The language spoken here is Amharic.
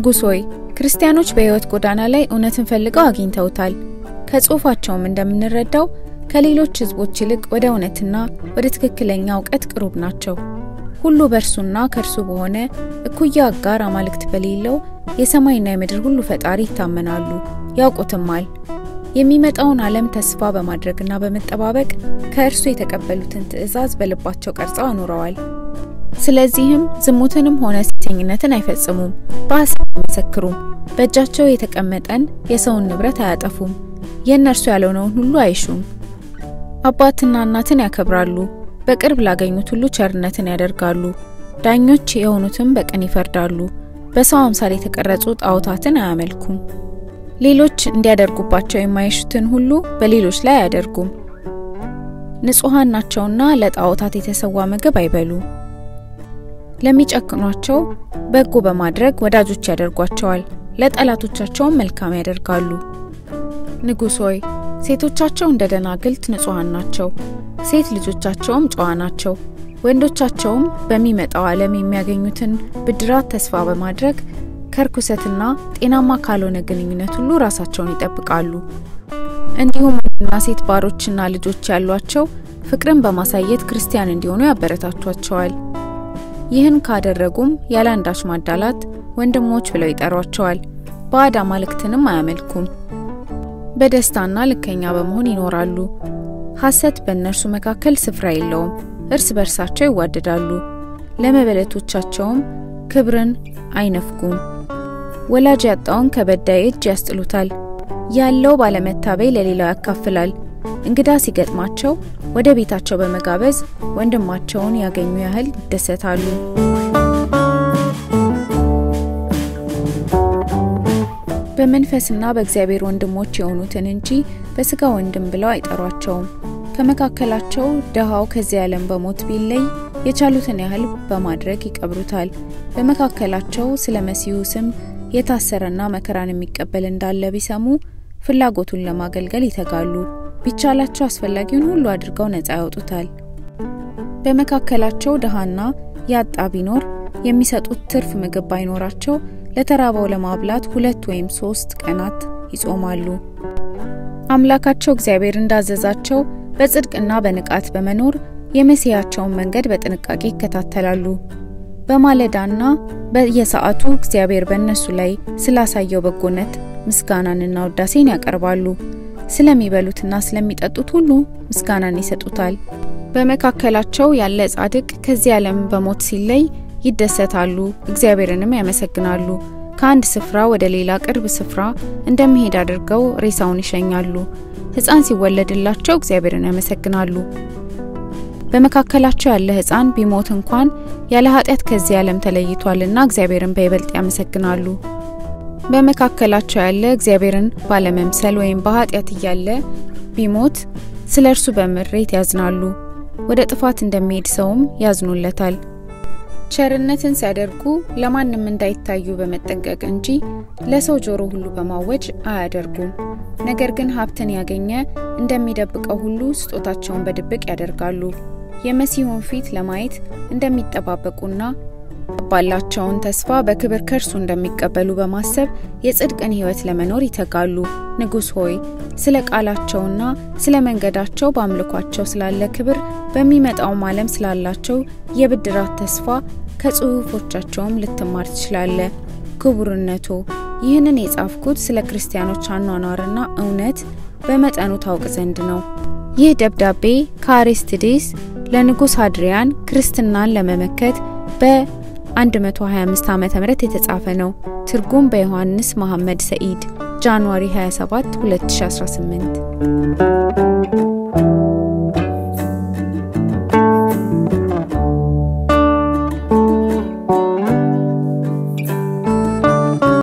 ንጉሥ ሆይ ክርስቲያኖች በሕይወት ጎዳና ላይ እውነትን ፈልገው አግኝተውታል። ከጽሑፋቸውም እንደምንረዳው ከሌሎች ሕዝቦች ይልቅ ወደ እውነትና ወደ ትክክለኛ እውቀት ቅሩብ ናቸው። ሁሉ በእርሱና ከእርሱ በሆነ እኩያ አጋር አማልክት በሌለው የሰማይና የምድር ሁሉ ፈጣሪ ይታመናሉ ያውቁትማል። የሚመጣውን ዓለም ተስፋ በማድረግና በመጠባበቅ ከእርሱ የተቀበሉትን ትእዛዝ በልባቸው ቀርጸው አኑረዋል። ስለዚህም ዝሙትንም ሆነ ሴሰኝነትን አይፈጽሙም፣ በሐሰት አይመሰክሩም፣ በእጃቸው የተቀመጠን የሰውን ንብረት አያጠፉም፣ የእነርሱ ያልሆነውን ሁሉ አይሹም። አባትና እናትን ያከብራሉ፣ በቅርብ ላገኙት ሁሉ ቸርነትን ያደርጋሉ። ዳኞች የሆኑትም በቅን ይፈርዳሉ፣ በሰው አምሳል የተቀረጹ ጣዖታትን አያመልኩም። ሌሎች እንዲያደርጉባቸው የማይሹትን ሁሉ በሌሎች ላይ አያደርጉም። ንጹሐን ናቸውና ለጣዖታት የተሰዋ ምግብ አይበሉም። ለሚጨክኗቸው በጎ በማድረግ ወዳጆች ያደርጓቸዋል፣ ለጠላቶቻቸውም መልካም ያደርጋሉ። ንጉሥ ሆይ ሴቶቻቸው እንደ ደናግልት ንጹሐን ናቸው፣ ሴት ልጆቻቸውም ጨዋ ናቸው። ወንዶቻቸውም በሚመጣው ዓለም የሚያገኙትን ብድራት ተስፋ በማድረግ ከርኩሰትና ጤናማ ካልሆነ ግንኙነት ሁሉ ራሳቸውን ይጠብቃሉ። እንዲሁም ወንድና ሴት ባሮችና ልጆች ያሏቸው ፍቅርን በማሳየት ክርስቲያን እንዲሆኑ ያበረታቷቸዋል። ይህን ካደረጉም ያለ አንዳች ማዳላት ወንድሞች ብለው ይጠሯቸዋል። ባዕድ አማልክትንም አያመልኩም። በደስታና ልከኛ በመሆን ይኖራሉ። ሐሰት በእነርሱ መካከል ስፍራ የለውም። እርስ በርሳቸው ይዋደዳሉ። ለመበለቶቻቸውም ክብርን አይነፍጉም። ወላጅ ያጣውን ከበዳይ እጅ ያስጥሉታል። ያለው ባለመታበይ ለሌላው ያካፍላል። እንግዳ ሲገጥማቸው ወደ ቤታቸው በመጋበዝ ወንድማቸውን ያገኙ ያህል ይደሰታሉ። በመንፈስና በእግዚአብሔር ወንድሞች የሆኑትን እንጂ በስጋ ወንድም ብለው አይጠሯቸውም። ከመካከላቸው ድሃው ከዚህ ዓለም በሞት ቢለይ የቻሉትን ያህል በማድረግ ይቀብሩታል። በመካከላቸው ስለ መሲሁ ስም የታሰረና መከራን የሚቀበል እንዳለ ቢሰሙ ፍላጎቱን ለማገልገል ይተጋሉ። ቢቻላቸው አስፈላጊውን ሁሉ አድርገው ነፃ ያወጡታል። በመካከላቸው ድሃና ያጣ ቢኖር የሚሰጡት ትርፍ ምግብ ባይኖራቸው ለተራበው ለማብላት ሁለት ወይም ሶስት ቀናት ይጾማሉ። አምላካቸው እግዚአብሔር እንዳዘዛቸው በጽድቅና በንቃት በመኖር የመሲያቸውን መንገድ በጥንቃቄ ይከታተላሉ። በማለዳና በየሰዓቱ እግዚአብሔር በእነሱ ላይ ስላሳየው በጎነት ምስጋናንና ውዳሴን ያቀርባሉ። ስለሚበሉትና ስለሚጠጡት ሁሉ ምስጋናን ይሰጡታል። በመካከላቸው ያለ ጻድቅ ከዚህ ዓለም በሞት ሲለይ ይደሰታሉ፣ እግዚአብሔርንም ያመሰግናሉ። ከአንድ ስፍራ ወደ ሌላ ቅርብ ስፍራ እንደሚሄድ አድርገው ሬሳውን ይሸኛሉ። ሕፃን ሲወለድላቸው እግዚአብሔርን ያመሰግናሉ። በመካከላቸው ያለ ሕፃን ቢሞት እንኳን ያለ ኃጢአት ከዚህ ዓለም ተለይቷልና እግዚአብሔርን በይበልጥ ያመሰግናሉ። በመካከላቸው ያለ እግዚአብሔርን ባለመምሰል ወይም በኃጢአት እያለ ቢሞት ስለ እርሱ በምሬት ያዝናሉ። ወደ ጥፋት እንደሚሄድ ሰውም ያዝኑለታል። ቸርነትን ሲያደርጉ ለማንም እንዳይታዩ በመጠንቀቅ እንጂ ለሰው ጆሮ ሁሉ በማወጅ አያደርጉም። ነገር ግን ሀብትን ያገኘ እንደሚደብቀው ሁሉ ስጦታቸውን በድብቅ ያደርጋሉ። የመሲሁን ፊት ለማየት እንደሚጠባበቁና ባላቸውን ተስፋ በክብር ከእርሱ እንደሚቀበሉ በማሰብ የጽድቅን ሕይወት ለመኖር ይተጋሉ። ንጉሥ ሆይ ስለ ቃላቸውና ስለ መንገዳቸው በአምልኳቸው ስላለ ክብር በሚመጣውም ዓለም ስላላቸው የብድራት ተስፋ ከጽሑፎቻቸውም ልትማር ትችላለ። ክቡርነቶ ይህንን የጻፍኩት ስለ ክርስቲያኖች አኗኗርና እውነት በመጠኑ ታውቅ ዘንድ ነው። ይህ ደብዳቤ ከአሬስትዴስ ለንጉሥ አድሪያን ክርስትናን ለመመከት በ125 ዓ ም የተጻፈ ነው። ትርጉም በዮሐንስ መሐመድ ሰኢድ ጃንዋሪ 27 2018